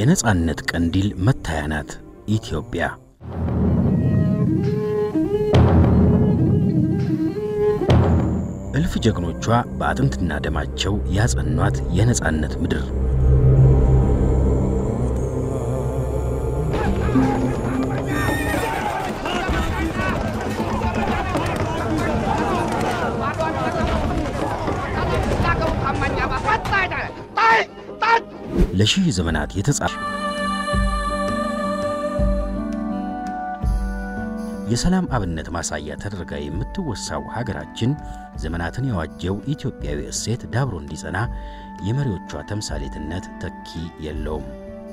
የነጻነት ቀንዲል መታያ ናት ኢትዮጵያ። እልፍ ጀግኖቿ በአጥንትና ደማቸው ያጸኗት የነጻነት ምድር ለሺህ ዘመናት የተጻፈ የሰላም አብነት ማሳያ ተደርጋ የምትወሳው ሀገራችን ዘመናትን የዋጀው ኢትዮጵያዊ እሴት ዳብሮ እንዲጸና የመሪዎቿ ተምሳሌትነት ተኪ የለውም።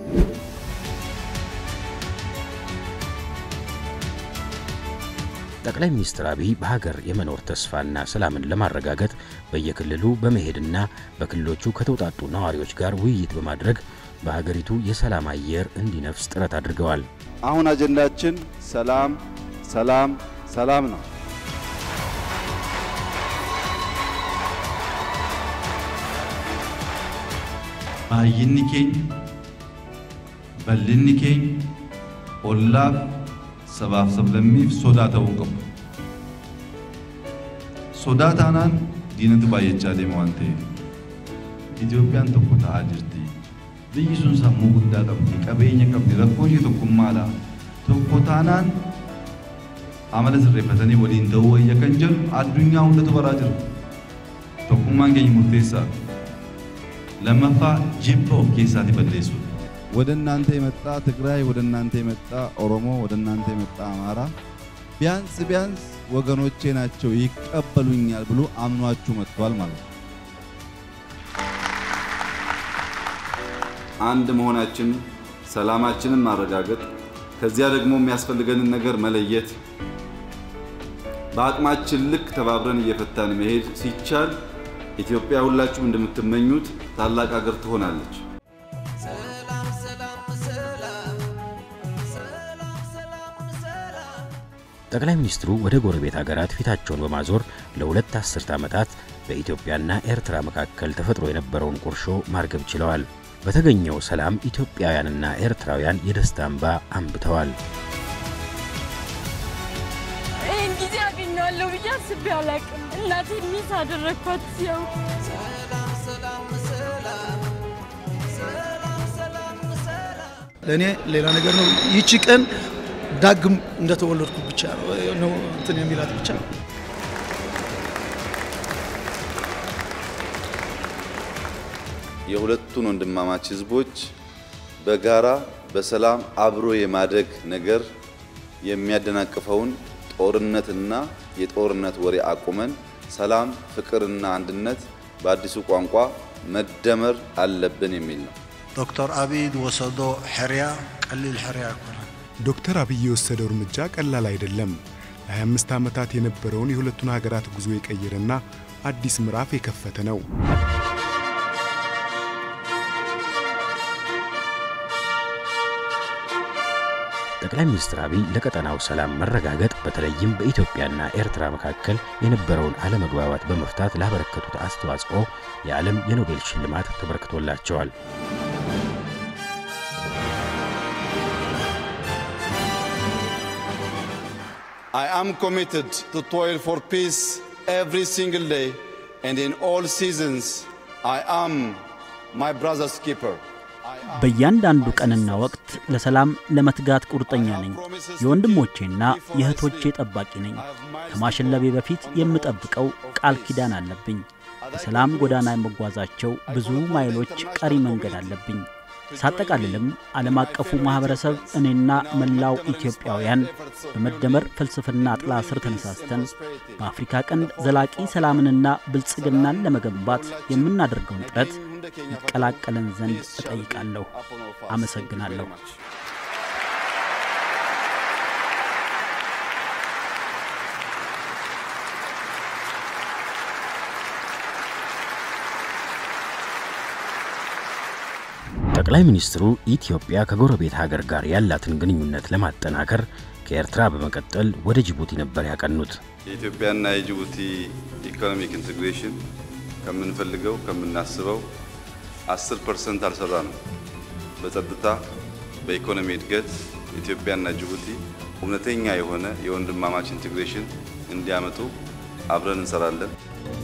ጠቅላይ ሚኒስትር አብይ በሀገር የመኖር ተስፋና ሰላምን ለማረጋገጥ በየክልሉ በመሄድና በክልሎቹ ከተውጣጡ ነዋሪዎች ጋር ውይይት በማድረግ በሀገሪቱ የሰላም አየር እንዲነፍስ ጥረት አድርገዋል። አሁን አጀንዳችን ሰላም ሰላም ሰላም ነው። baay'inni keenya bal'inni keenya ollaaf sabaaf sablammiif sodaa ta'uu qabu. Sodaa taanaan diinatu baay'achaa deema waan ta'eef Itoophiyaan tokko ta'aa jirti. Biyyi sun sammuu guddaa qabdi, qabeenya qabdi, rakkoo ishee tokkummaadha. Tokko taanaan amala sirreeffatanii waliin ta'uu wayya kan jedhu addunyaa hundatu baraa jira. Tokkummaan keenya murteessaadha. lammaffaa jibba of keessaati balleessu ወደ እናንተ የመጣ ትግራይ፣ ወደ እናንተ የመጣ ኦሮሞ፣ ወደ እናንተ የመጣ አማራ ቢያንስ ቢያንስ ወገኖቼ ናቸው ይቀበሉኛል ብሎ አምኗችሁ መጥቷል ማለት ነው። አንድ መሆናችን ሰላማችንን ማረጋገጥ ከዚያ ደግሞ የሚያስፈልገንን ነገር መለየት በአቅማችን ልክ ተባብረን እየፈታን መሄድ ሲቻል ኢትዮጵያ ሁላችሁም እንደምትመኙት ታላቅ ሀገር ትሆናለች። ጠቅላይ ሚኒስትሩ ወደ ጎረቤት ሀገራት ፊታቸውን በማዞር ለሁለት አስርት ዓመታት በኢትዮጵያና ኤርትራ መካከል ተፈጥሮ የነበረውን ቁርሾ ማርገብ ችለዋል። በተገኘው ሰላም ኢትዮጵያውያንና ኤርትራውያን የደስታ እንባ አንብተዋል። ይህን ጊዜ አገኘዋለሁ ብዬ አስቤ አላቅም። እናቴ ሚስ አደረግኳት ያው ለእኔ ሌላ ነገር ነው። ይቺ ቀን ዳግም እንደተወለድኩ ብቻ ነው እንትን የሚላት ብቻ ነው። የሁለቱን ወንድማማች ህዝቦች በጋራ በሰላም አብሮ የማደግ ነገር የሚያደናቅፈውን ጦርነትና የጦርነት ወሬ አቁመን ሰላም፣ ፍቅርና አንድነት በአዲሱ ቋንቋ መደመር አለብን የሚል ነው። ዶክተር አብይ ወሰዶ ሕርያ ቀሊል ሕርያ ይኮነ ዶክተር አብይ የወሰደው እርምጃ ቀላል አይደለም። ለ25 ዓመታት የነበረውን የሁለቱን ሀገራት ጉዞ የቀየረና አዲስ ምዕራፍ የከፈተ ነው። ጠቅላይ ሚኒስትር አብይ ለቀጠናው ሰላም መረጋገጥ በተለይም በኢትዮጵያና ኤርትራ መካከል የነበረውን አለመግባባት በመፍታት ላበረከቱት አስተዋጽኦ የዓለም የኖቤል ሽልማት ተበርክቶላቸዋል። I am committed to toil for peace every single day and in all seasons. I am my brother's keeper. በእያንዳንዱ ቀንና ወቅት ለሰላም ለመትጋት ቁርጠኛ ነኝ። የወንድሞቼና የእህቶቼ ጠባቂ ነኝ። ከማሸለቤ በፊት የምጠብቀው ቃል ኪዳን አለብኝ። በሰላም ጎዳና የመጓዛቸው ብዙ ማይሎች ቀሪ መንገድ አለብኝ። ሳጠቃልልም ዓለም አቀፉ ማኅበረሰብ እኔና መላው ኢትዮጵያውያን በመደመር ፍልስፍና ጥላ ስር ተነሳስተን በአፍሪካ ቀንድ ዘላቂ ሰላምንና ብልጽግናን ለመገንባት የምናደርገውን ጥረት ይቀላቀለን ዘንድ እጠይቃለሁ። አመሰግናለሁ። ጠቅላይ ሚኒስትሩ ኢትዮጵያ ከጎረቤት ሀገር ጋር ያላትን ግንኙነት ለማጠናከር ከኤርትራ በመቀጠል ወደ ጅቡቲ ነበር ያቀኑት። የኢትዮጵያና የጅቡቲ ኢኮኖሚክ ኢንቴግሬሽን ከምንፈልገው ከምናስበው 10 ፐርሰንት አልሰራ ነው። በጸጥታ፣ በኢኮኖሚ እድገት ኢትዮጵያና ጅቡቲ እውነተኛ የሆነ የወንድማማች ኢንቴግሬሽን እንዲያመጡ አብረን እንሰራለን።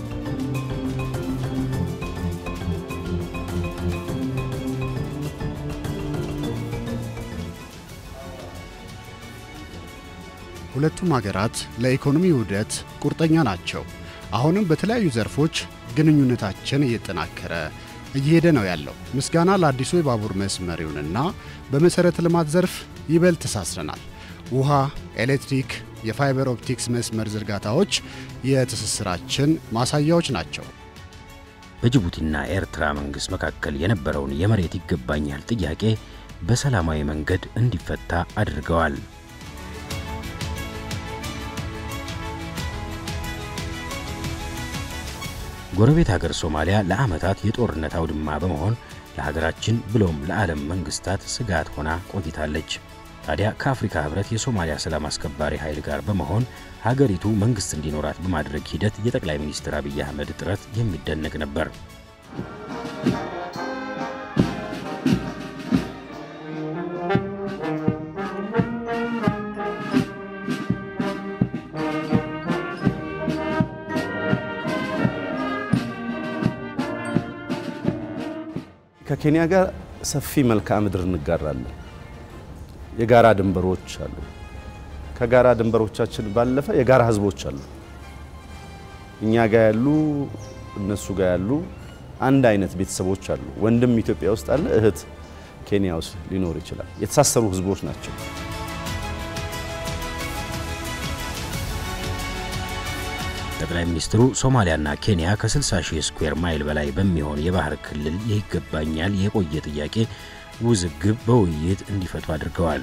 ሁለቱም ሀገራት ለኢኮኖሚ ውህደት ቁርጠኛ ናቸው። አሁንም በተለያዩ ዘርፎች ግንኙነታችን እየጠናከረ እየሄደ ነው ያለው። ምስጋና ለአዲሱ የባቡር መስመር ይሁንና በመሠረተ ልማት ዘርፍ ይበልጥ ተሳስረናል። ውሃ፣ ኤሌክትሪክ፣ የፋይበር ኦፕቲክስ መስመር ዝርጋታዎች የትስስራችን ማሳያዎች ናቸው። በጅቡቲና ኤርትራ መንግሥት መካከል የነበረውን የመሬት ይገባኛል ጥያቄ በሰላማዊ መንገድ እንዲፈታ አድርገዋል። ጎረቤት ሀገር ሶማሊያ ለዓመታት የጦርነት አውድማ በመሆን ለሀገራችን ብሎም ለዓለም መንግስታት ስጋት ሆና ቆይታለች። ታዲያ ከአፍሪካ ህብረት የሶማሊያ ሰላም አስከባሪ ኃይል ጋር በመሆን ሀገሪቱ መንግስት እንዲኖራት በማድረግ ሂደት የጠቅላይ ሚኒስትር አብይ አህመድ ጥረት የሚደነቅ ነበር። ከኬንያ ጋር ሰፊ መልክዓ ምድር እንጋራለን። የጋራ ድንበሮች አሉ። ከጋራ ድንበሮቻችን ባለፈ የጋራ ህዝቦች አሉ። እኛ ጋር ያሉ እነሱ ጋር ያሉ አንድ አይነት ቤተሰቦች አሉ። ወንድም ኢትዮጵያ ውስጥ አለ፣ እህት ኬንያ ውስጥ ሊኖር ይችላል። የተሳሰሩ ህዝቦች ናቸው። ጠቅላይ ሚኒስትሩ ሶማሊያና ኬንያ ከ60 ሺህ ስኩዌር ማይል በላይ በሚሆን የባህር ክልል ይገባኛል የቆየ ጥያቄ ውዝግብ በውይይት እንዲፈቱ አድርገዋል።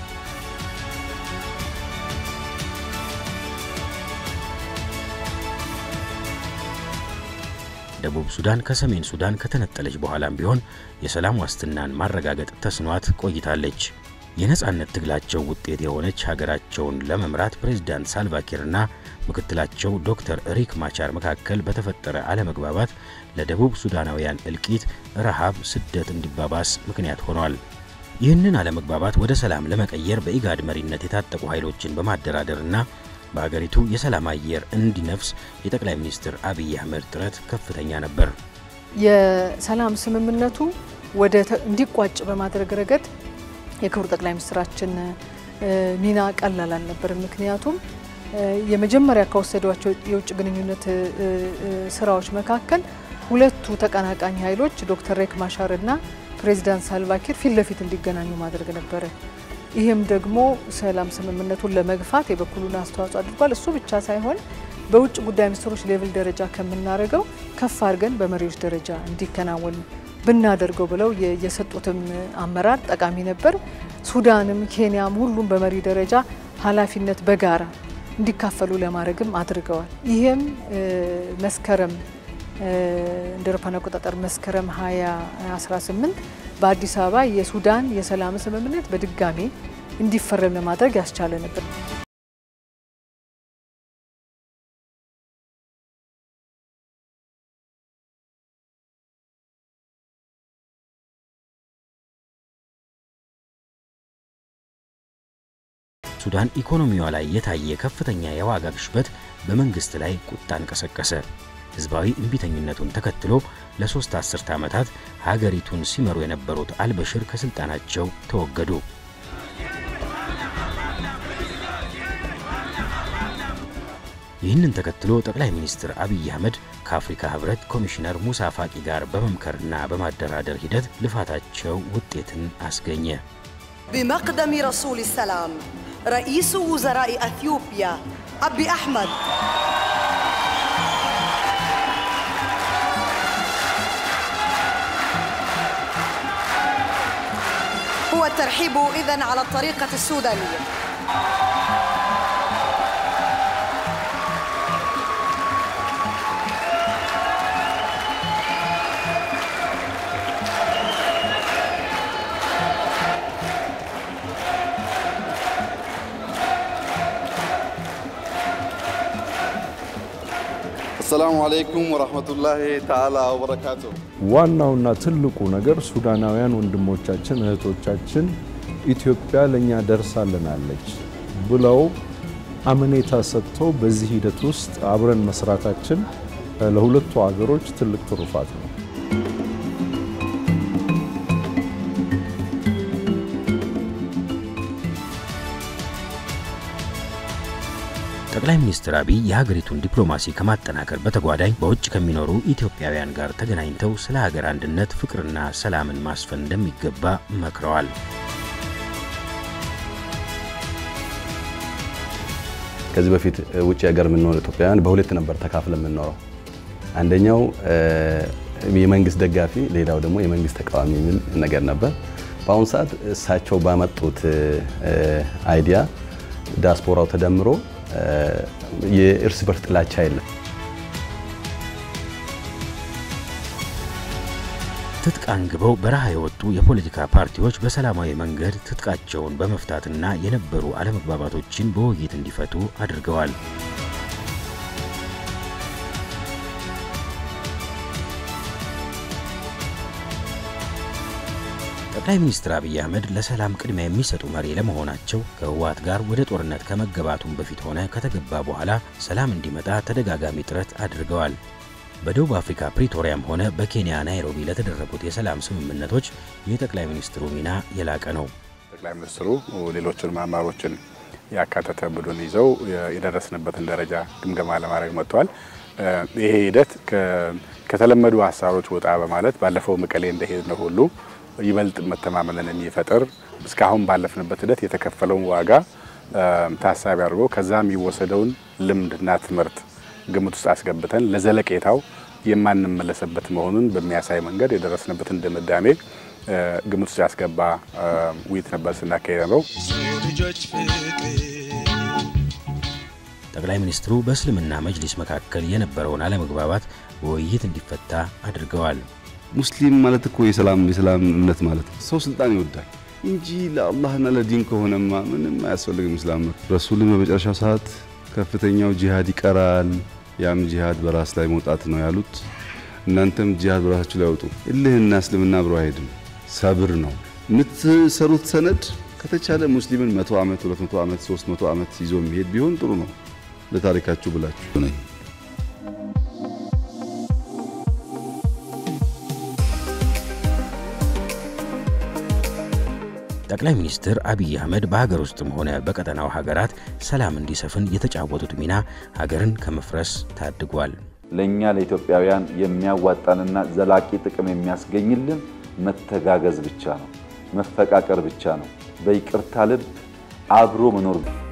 ደቡብ ሱዳን ከሰሜን ሱዳን ከተነጠለች በኋላም ቢሆን የሰላም ዋስትናን ማረጋገጥ ተስኗት ቆይታለች። የነጻነት ትግላቸው ውጤት የሆነች ሀገራቸውን ለመምራት ፕሬዝዳንት ሳልቫኪርና ምክትላቸው ዶክተር ሪክ ማቻር መካከል በተፈጠረ አለመግባባት ለደቡብ ሱዳናውያን እልቂት፣ ረሃብ፣ ስደት እንዲባባስ ምክንያት ሆኗል። ይህንን አለመግባባት ወደ ሰላም ለመቀየር በኢጋድ መሪነት የታጠቁ ኃይሎችን በማደራደርና በአገሪቱ የሰላም አየር እንዲነፍስ የጠቅላይ ሚኒስትር አብይ አህመድ ጥረት ከፍተኛ ነበር። የሰላም ስምምነቱ ወደ እንዲቋጭ በማድረግ ረገድ የክቡር ጠቅላይ ሚኒስትራችን ሚና ቀላል አልነበርም። ምክንያቱም የመጀመሪያ ከወሰዷቸው የውጭ ግንኙነት ስራዎች መካከል ሁለቱ ተቀናቃኝ ኃይሎች ዶክተር ሬክ ማሻር እና ፕሬዚዳንት ሳልቫኪር ፊት ለፊት እንዲገናኙ ማድረግ ነበረ። ይህም ደግሞ ሰላም ስምምነቱን ለመግፋት የበኩሉን አስተዋጽኦ አድርጓል። እሱ ብቻ ሳይሆን በውጭ ጉዳይ ሚኒስትሮች ሌቭል ደረጃ ከምናደርገው ከፍ አድርገን በመሪዎች ደረጃ እንዲከናወን ብናደርገው ብለው የሰጡትም አመራር ጠቃሚ ነበር። ሱዳንም ኬንያም ሁሉም በመሪ ደረጃ ኃላፊነት በጋራ እንዲካፈሉ ለማድረግም አድርገዋል። ይህም መስከረም እንደ አውሮፓውያን አቆጣጠር መስከረም 2018 በአዲስ አበባ የሱዳን የሰላም ስምምነት በድጋሚ እንዲፈረም ለማድረግ ያስቻለ ነበር። ሱዳን ኢኮኖሚዋ ላይ የታየ ከፍተኛ የዋጋ ግሽበት በመንግስት ላይ ቁጣን ቀሰቀሰ። ህዝባዊ እምቢተኝነቱን ተከትሎ ለሶስት አስርተ ዓመታት ሀገሪቱን ሲመሩ የነበሩት አልበሽር ከስልጣናቸው ተወገዱ። ይህንን ተከትሎ ጠቅላይ ሚኒስትር አብይ አህመድ ከአፍሪካ ህብረት ኮሚሽነር ሙሳ ፋቂ ጋር በመምከርና በማደራደር ሂደት ልፋታቸው ውጤትን አስገኘ። بمقدم رسول السلام رئيس وزراء اثيوبيا ابي احمد هو الترحيب اذا على الطريقه السودانيه አሰላሙ አለይኩም ወራህመቱላሂ ተዓላ ወበረካቱ። ዋናውና ትልቁ ነገር ሱዳናውያን ወንድሞቻችን እህቶቻችን ኢትዮጵያ ለእኛ ደርሳልናለች ብለው አመኔታ ሰጥተው በዚህ ሂደት ውስጥ አብረን መስራታችን ለሁለቱ ሀገሮች ትልቅ ትሩፋት ነው። ጠቅላይ ሚኒስትር አብይ የሀገሪቱን ዲፕሎማሲ ከማጠናከር በተጓዳኝ በውጭ ከሚኖሩ ኢትዮጵያውያን ጋር ተገናኝተው ስለ ሀገር አንድነት፣ ፍቅርና ሰላምን ማስፈን እንደሚገባ መክረዋል። ከዚህ በፊት ውጭ ሀገር የምንኖር ኢትዮጵያውያን በሁለት ነበር ተካፍለ የምንኖረው። አንደኛው የመንግስት ደጋፊ፣ ሌላው ደግሞ የመንግስት ተቃዋሚ የሚል ነገር ነበር። በአሁኑ ሰዓት እሳቸው ባመጡት አይዲያ ዲያስፖራው ተደምሮ የእርስ በርስ ጥላቻ የለም። ትጥቅ አንግበው በረሃ የወጡ የፖለቲካ ፓርቲዎች በሰላማዊ መንገድ ትጥቃቸውን በመፍታትና የነበሩ አለመግባባቶችን በውይይት እንዲፈቱ አድርገዋል። ጠቅላይ ሚኒስትር አብይ አህመድ ለሰላም ቅድሚያ የሚሰጡ መሪ ለመሆናቸው ከህወሓት ጋር ወደ ጦርነት ከመገባቱም በፊት ሆነ ከተገባ በኋላ ሰላም እንዲመጣ ተደጋጋሚ ጥረት አድርገዋል። በደቡብ አፍሪካ ፕሪቶሪያም ሆነ በኬንያ ናይሮቢ ለተደረጉት የሰላም ስምምነቶች የጠቅላይ ሚኒስትሩ ሚና የላቀ ነው። ጠቅላይ ሚኒስትሩ ሌሎችን አመራሮችን ያካተተ ቡድን ይዘው የደረስንበትን ደረጃ ግምገማ ለማድረግ መጥተዋል። ይሄ ሂደት ከተለመዱ ሀሳቦች ወጣ በማለት ባለፈው መቀሌ እንደሄድነው ሁሉ ይበልጥ መተማመንን የሚፈጥር እስካሁን ባለፍንበት ሂደት የተከፈለውን ዋጋ ታሳቢ አድርጎ ከዛ የሚወሰደውን ልምድና ትምህርት ግምት ውስጥ አስገብተን ለዘለቄታው የማንመለስበት መሆኑን በሚያሳይ መንገድ የደረስንበትን ድምዳሜ ግምት ውስጥ ያስገባ ውይይት ነበር ስናካሄድ ነው። ጠቅላይ ሚኒስትሩ በእስልምና መጅሊስ መካከል የነበረውን አለመግባባት በውይይት እንዲፈታ አድርገዋል። ሙስሊም ማለት እኮ የሰላም የሰላም እምነት ማለት ነው። ሰው ስልጣን ይወዳል እንጂ ለአላህና ለዲን ከሆነማ ምንም አያስፈልግም። እስላም ረሱልም በመጨረሻው ሰዓት ከፍተኛው ጂሃድ ይቀራል፣ ያም ጂሃድ በራስ ላይ መውጣት ነው ያሉት። እናንተም ጂሃድ በራሳችሁ ላይ አውጡ። እልህና እስልምና አብሮ አይሄድም፣ ሰብር ነው የምትሰሩት ሰነድ። ከተቻለ ሙስሊምን መቶ ዓመት ሁለት መቶ ዓመት ሶስት መቶ ዓመት ይዞ የሚሄድ ቢሆን ጥሩ ነው ለታሪካችሁ ብላችሁ ነኝ ጠቅላይ ሚኒስትር አብይ አህመድ በሀገር ውስጥም ሆነ በቀጠናው ሀገራት ሰላም እንዲሰፍን የተጫወቱት ሚና ሀገርን ከመፍረስ ታድጓል። ለእኛ ለኢትዮጵያውያን የሚያዋጣንና ዘላቂ ጥቅም የሚያስገኝልን መተጋገዝ ብቻ ነው፣ መፈቃቀር ብቻ ነው፣ በይቅርታ ልብ አብሮ መኖር